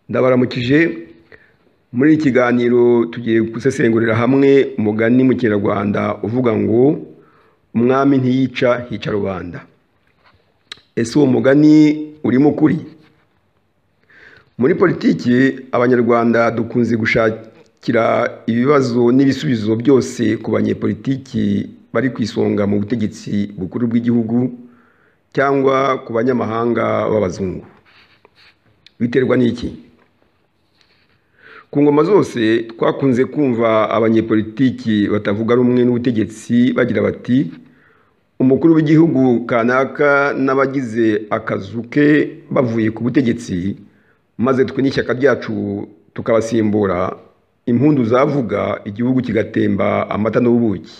Ndabaramukije muri iki kiganiro tugiye gusesengurira hamwe umugani mu kinyarwanda uvuga ngo umwami ntiyica hica rubanda ese uwo mugani urimo ukuri muri politiki abanyarwanda dukunze gushakira ibibazo n'ibisubizo byose ku banyepolitiki bari ku isonga mu butegetsi bukuru bw'igihugu cyangwa ku banyamahanga b'abazungu biterwa n'iki ku ngoma zose twakunze kumva abanyepolitiki batavuga rumwe n'ubutegetsi bagira bati umukuru w'igihugu kanaka n'abagize akazu ke bavuye ku butegetsi maze twe n'ishyaka ryacu tukabasimbura impundu zavuga igihugu kigatemba amata n'ubuki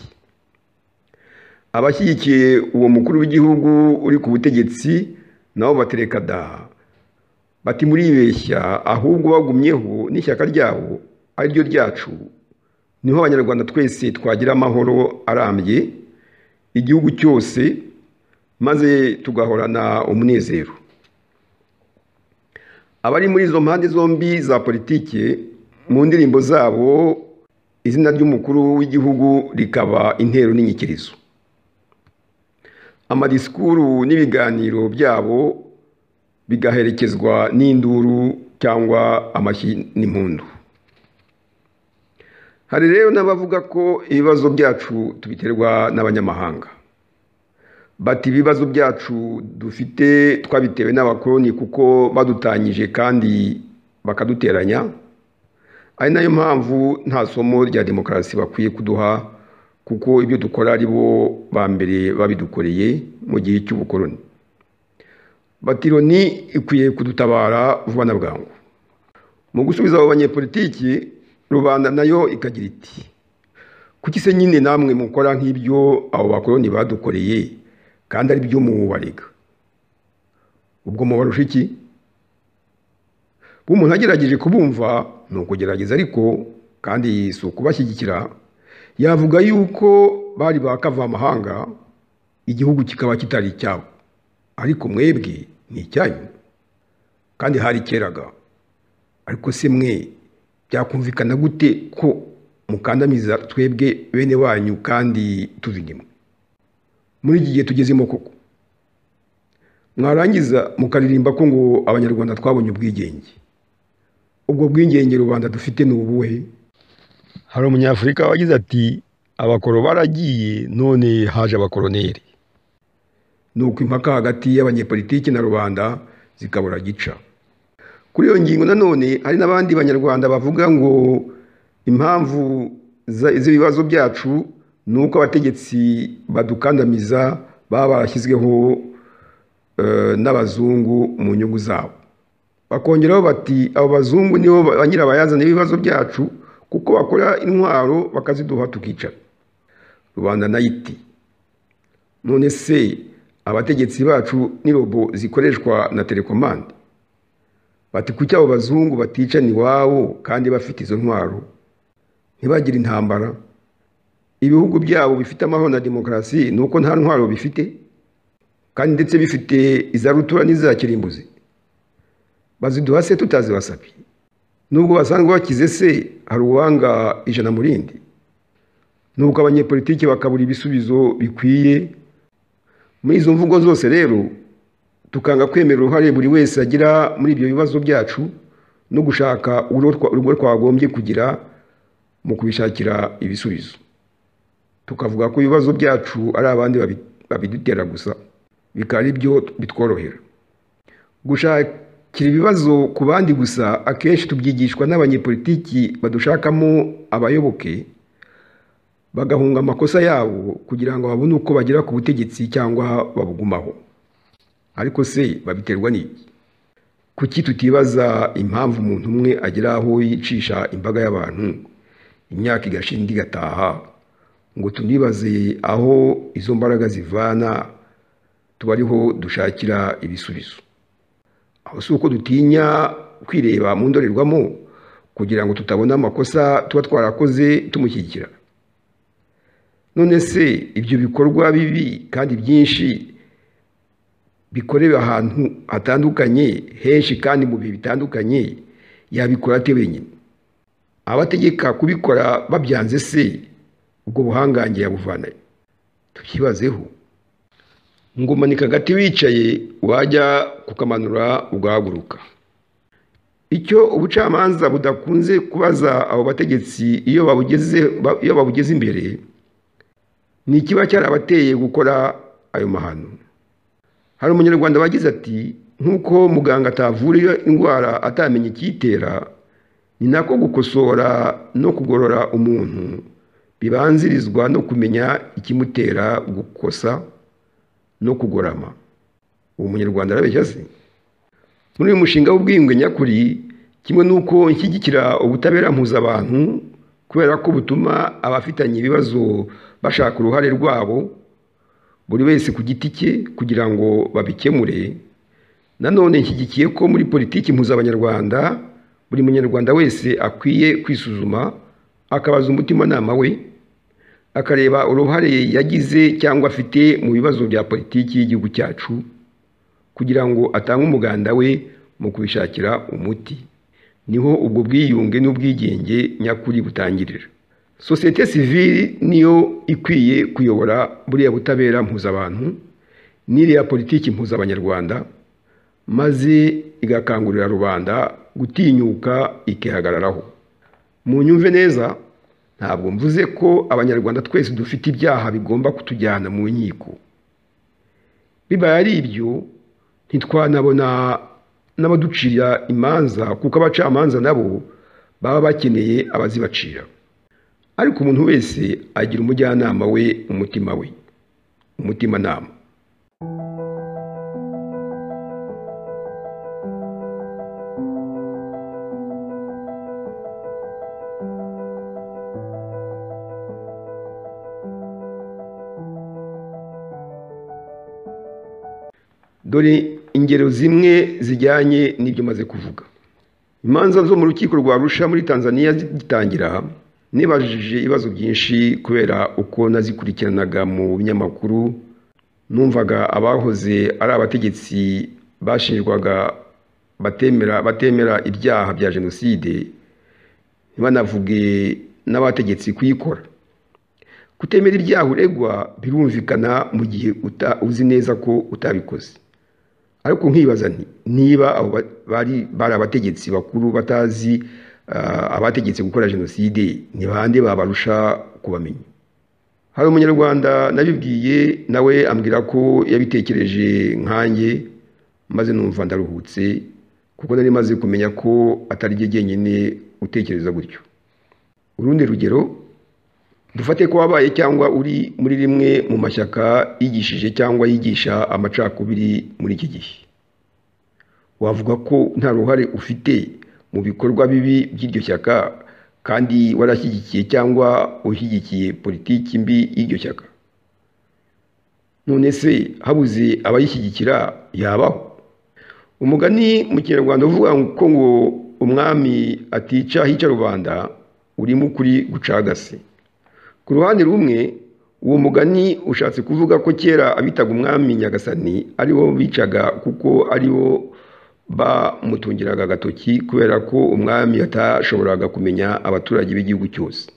abashyigikiye uwo mukuru w'igihugu uri ku butegetsi nabo batereka da bati muribeshya ahubwo bagumyeho n'ishyaka ryabo ari ryo ryacu niho abanyarwanda twese twagira amahoro arambye igihugu cyose maze tugahorana umunezero abari muri izo mpande zombi za politiki mu ndirimbo zabo izina ry'umukuru w'igihugu rikaba intero n'inyikirizo amadisikuru n'ibiganiro byabo bigaherekezwa n'induru cyangwa amashyi n'impundu hari rero n'abavuga ko ibibazo byacu tubiterwa n'abanyamahanga bati ibibazo byacu dufite twabitewe n'abakoroni kuko badutanyije kandi bakaduteranya ari nayo mpamvu nta somo rya demokarasi bakwiye kuduha kuko ibyo dukora ari bo ba mbere babidukoreye mu gihe cy'ubukoroni batironi ikwiye kudutabara vuba na bwangu mu gusubiza abo banyepolitiki rubanda nayo ikagira iti kuki se nyine namwe mukora nk'ibyo abo bakoroni badukoreye kandi ari byo mubarega ubwo mubarusha iki kuba umuntu agerageje kubumva ni ukugerageza ariko kandi si ukubashyigikira yavuga yuko bari bakavamahanga igihugu kikaba kitari icyabo ariko mwebwe ni icyanyu kandi hari keraga ariko se mwe byakumvikana gute ko mukandamiza twebwe bene wanyu kandi tuva inyuma muri iki gihe tugezemo koko mwarangiza mukaririmba ko ngo abanyarwanda twabonye ubwigenge ubwo bwigenge rubanda dufite ni ubuhe hari umunyafurika wagize ati abakoro baragiye none haje abakoroneri ni uko impaka hagati y'abanyepolitiki na rubanda zikabura gica kuri iyo ngingo nanone hari n'abandi banyarwanda bavuga ngo impamvu z'ibibazo byacu ni uko abategetsi badukandamiza baba barashyizweho n'abazungu mu nyungu zabo bakongeraho bati abo bazungu nibo ba nyirabayazana ibibazo byacu kuko bakora intwaro bakaziduha tukicara rubanda nayo iti none se abategetsi bacu ni robo zikoreshwa na telekomande bati kuki abo bazungu baticana iwabo kandi bafite izo ntwaro ntibagire intambara ibihugu byabo bifite amahoro na demokarasi ni uko nta ntwaro bifite kandi ndetse bifite iza rutura n'iza kirimbuzi baziduha se tutazibasabye nubwo basanzwe bakize se hari uwanga ijana mu rindi nubwo abanyepolitiki bakabura ibisubizo bikwiye muri izo mvugo zose rero tukanga kwemera uruhare buri wese agira muri ibyo bibazo byacu no gushaka urugo twagombye kugira mu kubishakira ibisubizo tukavuga ko ibibazo byacu ari abandi babidutera gusa bikaba ari byo bitworohera gushakira ibibazo ku bandi gusa akenshi tubyigishwa n'abanyepolitiki badushakamo abayoboke bagahunga amakosa yabo kugira ngo babone uko bagera ku butegetsi cyangwa babugumaho ariko se babiterwa n'iki kuki tutibaza impamvu umuntu umwe agera aho yicisha imbaga y'abantu imyaka igashira indi igataha ngo tunibaze aho izo mbaraga zivana tuba ariho dushakira ibisubizo aho si uko dutinya kwireba mu ndorerwamo kugira ngo tutabona amakosa tuba twarakoze tumushyigikira none se ibyo bikorwa bibi kandi byinshi bikorewe ahantu hatandukanye henshi kandi mu bihe bitandukanye yabikora ate wenyine abategeka kubikora babyanze se ubwo buhangange yabuvanayo tubyibazeho ngo umanika agati wicaye wajya kukamanura ugahaguruka icyo ubucamanza budakunze kubaza abo bategetsi iyo babugeze iyo babugeze imbere ni ikiba cyarabateye gukora ayo mahano hari umunyarwanda wagize ati nk'uko muganga atavura indwara atamenye ikiyitera ni nako gukosora no kugorora umuntu bibanzirizwa no kumenya ikimutera gukosa no kugorama uwo munyarwanda arabeshya se muri uyu mushinga w'ubwiyunge nyakuri kimwe n'uko nshyigikira ubutabera mpuzabantu kubera ko butuma abafitanye ibibazo bashaka uruhare rwabo buri wese ku giti cye kugira ngo babikemure nanone nshyigikiye ko muri politiki mpuzabanyarwanda buri munyarwanda wese akwiye kwisuzuma akabaza umutimanama we akareba uruhare yagize cyangwa afite mu bibazo bya politiki y'igihugu cyacu kugira ngo atange umuganda we mu kubishakira umuti niho ubwo bwiyunge n'ubwigenge nyakuri butangirira sosiyete sivili niyo ikwiye kuyobora buriya butabera mpuzabantu n'iriya politiki mpuzabanyarwanda maze igakangurira rubanda gutinyuka ikihagararaho mu nyumve neza ntabwo mvuze ko abanyarwanda twese dufite ibyaha bigomba kutujyana mu nkiko bibaye ari ibyo ntitwanabona n'abaducira imanza kuko abacamanza nabo baba bakeneye abazibacira ariko umuntu wese agira umujyanama we umutima we umutimanama dore ingero zimwe zijyanye n'ibyo maze kuvuga imanza zo mu rukiko rwa rusha muri tanzania zigitangira nibajije ibibazo byinshi kubera uko nazikurikiranaga mu binyamakuru numvaga abahoze ari abategetsi bashinjwaga batemera batemera ibyaha bya jenoside banavuge n'abategetsi kuyikora kutemera ibyaha uregwa birumvikana mu gihe uzi neza ko utabikoze ariko nkibaza nti niba abo bari bari abategetsi bakuru batazi abategetse gukora jenoside ni bande babarusha kubamenya hari umunyarwanda nabibwiye nawe ambwira ko yabitekereje nkanjye maze numva ndaruhutse kuko nari maze kumenya ko atari ryo jyenyine utekereza gutyo urundi rugero dufate ko wabaye cyangwa uri muri rimwe mu mashyaka yigishije cyangwa yigisha amacakubiri muri iki gihe wavuga ko nta ruhare ufite mu bikorwa bibi by'iryo shyaka kandi warashyigikiye cyangwa ushyigikiye politiki mbi y'iryo shyaka none se habuze abayishyigikira yabaho umugani mu kinyarwanda uvuga ko ngo umwami atica hica rubanda urimo ukuri gucagase ku ruhande rumwe uwo mugani ushatse kuvuga ko kera abitaga umwami nyagasani aribo bicaga kuko aribo bamutungiraga agatoki kubera ko umwami atashoboraga kumenya abaturage b'igihugu cyose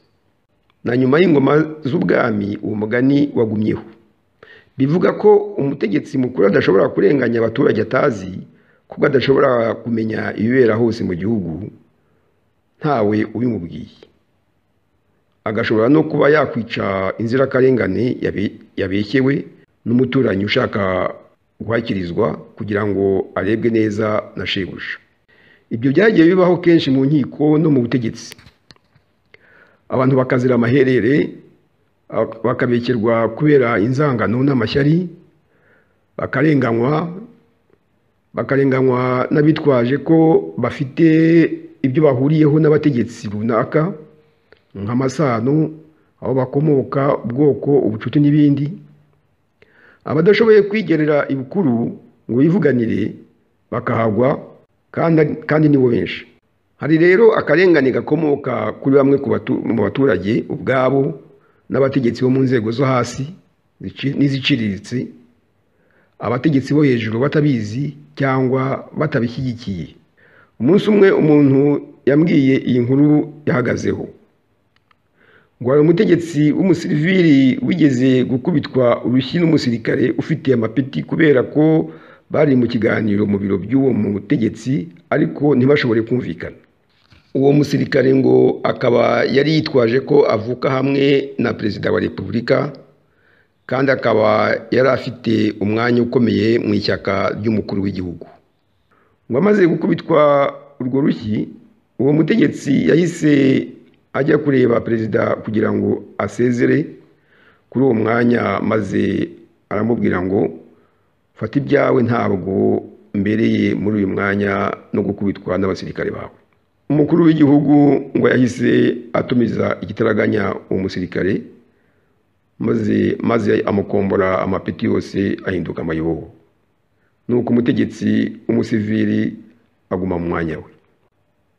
na nyuma y'ingoma z'ubwami uwo mugani wagumyeho bivuga ko umutegetsi mukuru adashobora kurenganya abaturage atazi kuko adashobora kumenya ibibera hose mu gihugu ntawe ubimubwiye agashobora no kuba yakwica inzirakarengane yabeshyewe n'umuturanyi ushaka guhakirizwa kugira ngo arebwe neza na shebuja ibyo byagiye bibaho kenshi mu nkiko no mu butegetsi abantu bakazira amaherere bakabekerwa kubera inzangano n'amashyari bakarenganywa bakarenganywa n'abitwaje ko bafite ibyo bahuriyeho n'abategetsi runaka nk'amasano aho bakomoka ubwoko ubucuti n'ibindi abadashoboye kwigerera ibukuru ngo bivuganire bakahagwa kandi nibo benshi hari rero akarengane gakomoka kuri bamwe mu baturage ubwabo n'abategetsi bo mu nzego zo hasi n'iziciriritse abategetsi bo hejuru batabizi cyangwa batabishyigikiye umunsi umwe umuntu yambwiye iyi nkuru yahagazeho ngo hari umutegetsi w'umusivili wigeze gukubitwa urushyi n'umusirikare ufite amapeti kubera ko bari mu kiganiro mu biro by'uwo mutegetsi ariko ntibashobore kumvikana uwo musirikare ngo akaba yari yitwaje ko avuka hamwe na perezida wa repubulika kandi akaba yari afite umwanya ukomeye mu ishyaka ry'umukuru w'igihugu ngo amaze gukubitwa urwo rushyi uwo mutegetsi yahise ajya kureba perezida kugira ngo asezere kuri uwo mwanya maze aramubwira ngo fata ibyawe ntabwo mbereye muri uyu mwanya no gukubitwa n'abasirikare bawe umukuru w'igihugu ngo yahise atumiza igitaraganya uwo musirikare maze maze amukombora amapeti yose ahinduka amayobo nuko umutegetsi w'umusivili aguma mu mwanya we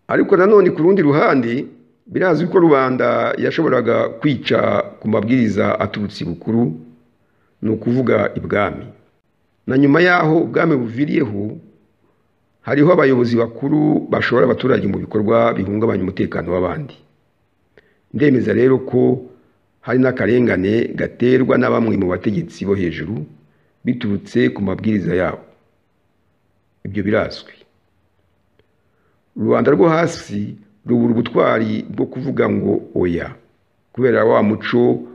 ariko nanone ku rundi ruhande birazwi ko rubanda yashoboraga kwica ku mabwiriza aturutse ibukuru ni ukuvuga ibwami na nyuma y'aho ubwami buviriyeho hariho abayobozi bakuru bashora abaturage mu bikorwa bihungabanya umutekano w'abandi ndemeza rero ko hari n'akarengane gaterwa na bamwe mu bategetsi bo hejuru biturutse ku mabwiriza yabo ibyo birazwi rubanda rwo hasi rubura ubutwari bwo kuvuga ngo oya kubera wa muco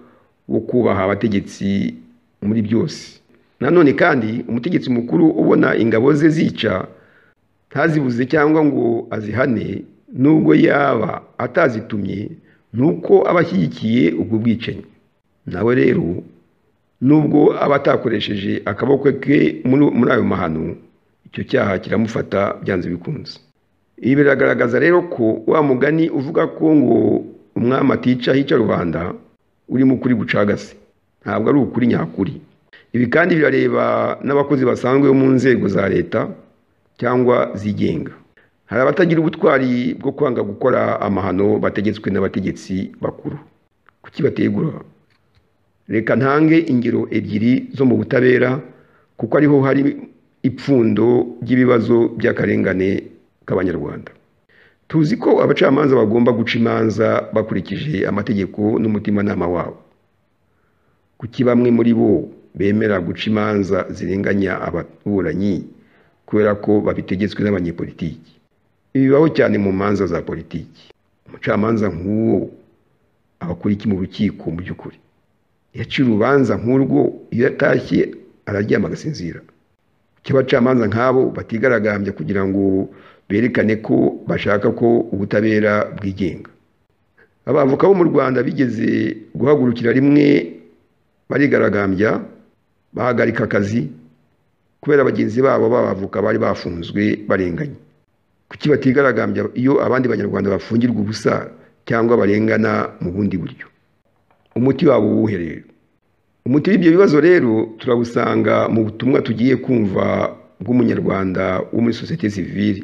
wo kubaha abategetsi muri byose nanone kandi umutegetsi mukuru ubona ingabo ze zica ntazibuze cyangwa ngo azihane nubwo yaba atazitumye nuko aba ashyigikiye ubwo bwicanyi nawe rero nubwo aba atakoresheje akaboko ke muri ayo mahano icyo cyaha kiramufata byanze bikunze ibi biragaragaza rero ko wa mugani uvuga ko ngo umwami atica hica rubanda urimo ukuri gucagase ntabwo ari ukuri nyakuri ibi kandi birareba n'abakozi basanzwe bo mu nzego za leta cyangwa zigenga hari abatagira ubutwari bwo kwanga gukora amahano bategetswe n'abategetsi bakuru kuki bategura reka ntange ingero ebyiri zo mu butabera kuko ariho hari ipfundo ry'ibibazo by'akarengane k'abanyarwanda tuzi ko abacamanza bagomba guca imanza bakurikije amategeko n'umutimanama wabo kuki bamwe muri bo bemera guca imanza zirenganya abaturanyi kubera ko babitegetswe n'abanyepolitiki bibaho cyane mu manza za politiki umucamanza nk'uwo aba akora iki mu rukiko mu by'ukuri yaciye urubanza nk'urwo iyo atashye araryama agasinzira kuki abacamanza nk'abo batigaragambya kugira ngo berekane ko bashaka ko ubutabera bwigenga abavoka bo mu rwanda bigeze guhagurukira rimwe barigaragambya bahagarika akazi kubera bagenzi babo b'abavoka bari bafunzwe barenganye kuki batigaragambya iyo abandi banyarwanda bafungirwa ubusa cyangwa barengana mu bundi buryo umuti wabo uwuhe rero umuti w'ibyo bibazo rero turabusanga mu butumwa tugiye kumva bw'umunyarwanda wo muri sosiyete sivile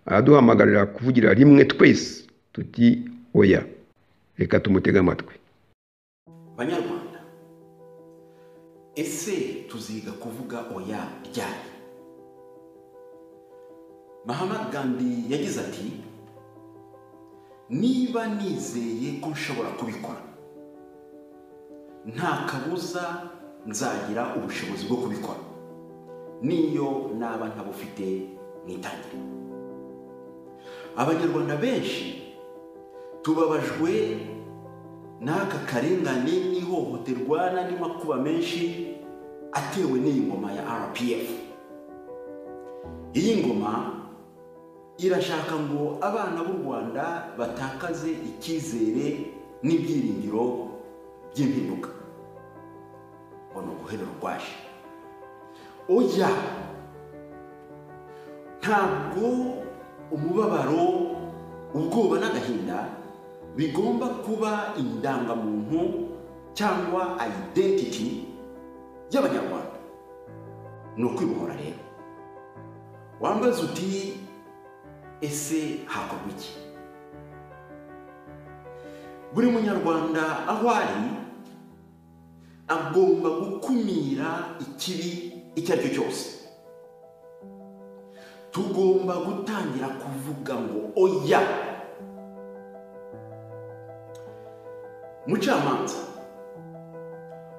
araduhamagarira kuvugira rimwe twese tuti oya reka tumutege amatwi banyarwanda ese tuziga kuvuga oya ryari mahama gandi yagize ati niba nizeye ko nshobora kubikora nta kabuza nzagira ubushobozi bwo kubikora n'iyo naba ntabufite mu itangiriro abanyarwanda benshi tubabajwe n'aka karengane n'ihohoterwa n'andi makuba menshi atewe n'iyi ngoma ya rpf iyi ngoma irashaka ngo abana b'u rwanda batakaze icyizere n'ibyiringiro by'impinduka ngo ni uguhera urwaje oya ntabwo umubabaro ubwoba n'agahinda bigomba kuba indangamuntu cyangwa ayidentiti y'abanyarwanda ni ukwibohora rero wambaza uti ese hakorwa iki buri munyarwanda aho ari agomba gukumira ikibi icyo ari cyo cyose tugomba gutangira kuvuga ngo oya mucamanza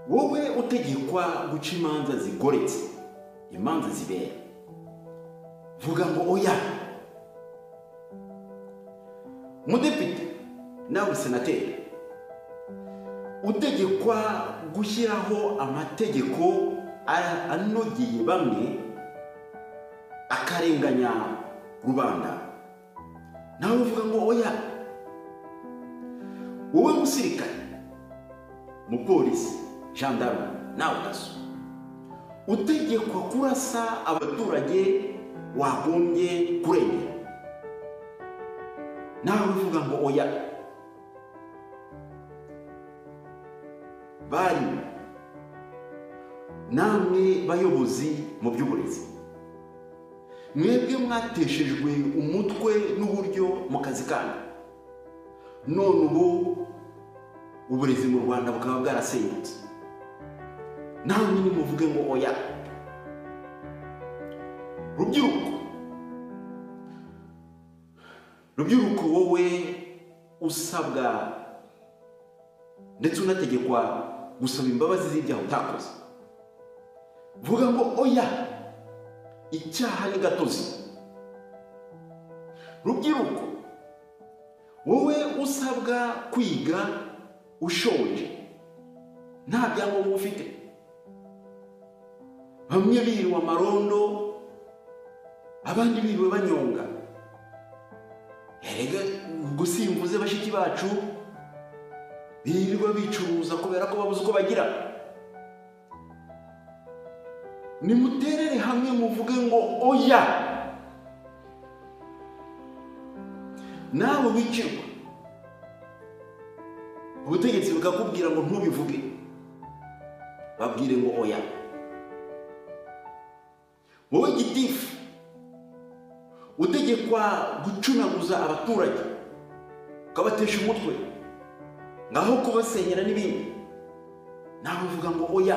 wowe utegekwa guca imanza zigoretse imanza zibera vuga ngo oya mudepite nawe senateri utegekwa gushyiraho amategeko a- anogeye bamwe akarenganya rubanda nawe uvuga ngo oya wowe musirikare mupolisi gendarme nawe daso utegekwa kurasa abaturage wagombye kurengera nawe uvuga ngo oya bari namwe bayobozi mu by'uburezi mwebwe mwateshejwe umutwe n'uburyo mu kazi kanyu none ubu uburezi mu rwanda bukaba bwarasenyutse namwe nimuvuge ngo oya rubyiruko rubyiruko wowe usabwa ndetse unategekwa gusaba imbabazi z'ibyaha utakoze vuga ngo oya icyaha ni gatozi rubyiruko wowe usabwa kwiga ushonje nta byangombwa ufite bamwe biriwe amarondo abandi biriwe banyonga erega ubwo simvuze bashiki bacu birirwa bicuruza kubera ko babuze uko bagira nimuterere hamwe muvuge ngo oya nawe wicirwa ubutegetsi bukakubwira ngo ntubivuge babwire ngo oya wowe gitifu utegekwa gucunaguza abaturage ukabatesha umutwe ngaho kubasenyera n'ibindi nawe uvuga ngo oya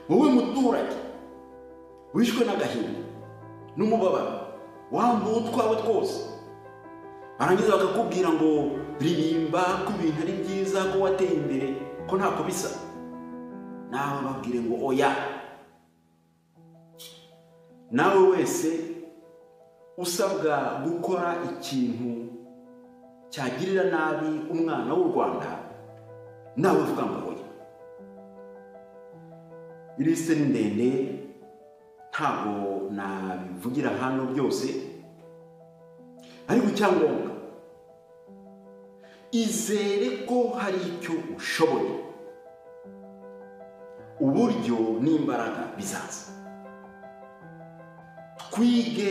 wowe muturage wishwe n'agahinda n'umubabaro wambuwe utwawe twose barangiza bakakubwira ngo ririmba ko ibintu ari byiza ko wateye imbere ko ntako bisa nawe babwire ngo oya nawe wese usabwa gukora ikintu cyagirira nabi umwana w'u rwanda nawe uvuga ngo oya ilisite ni ndende ntabwo nabivugira hano byose ariko icyangombwa izere ko hari icyo ushoboye uburyo n'imbaraga bizaza twige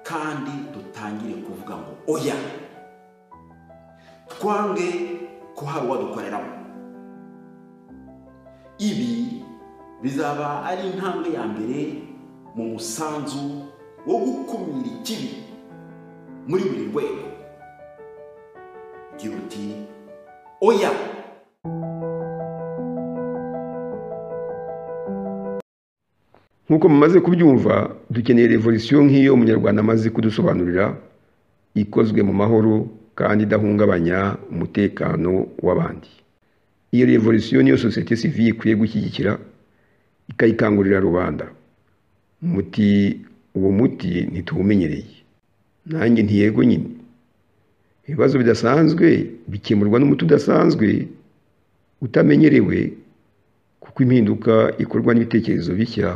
kandi dutangire kuvuga ngo oya twange ko hari uwadukoreramo ibi bizaba ari intambwe ya mbere mu musanzu wo gukumira ikibi muri buri rwego ugira uti oya nk'uko mumaze kubyumva dukeneye revolisiyo nk'iyo umunyarwanda amaze kudusobanurira ikozwe mu mahoro kandi idahungabanya umutekano w'abandi iyo revolisiyo niyo sosiyete sivile ikwiye gushyigikira ikayikangurira rubanda umuti uwo muti ntituwumenyereye nanjye ntiyego nyine ibibazo bidasanzwe bikemurwa n'umuti udasanzwe utamenyerewe kuko impinduka ikorwa n'ibitekerezo bishya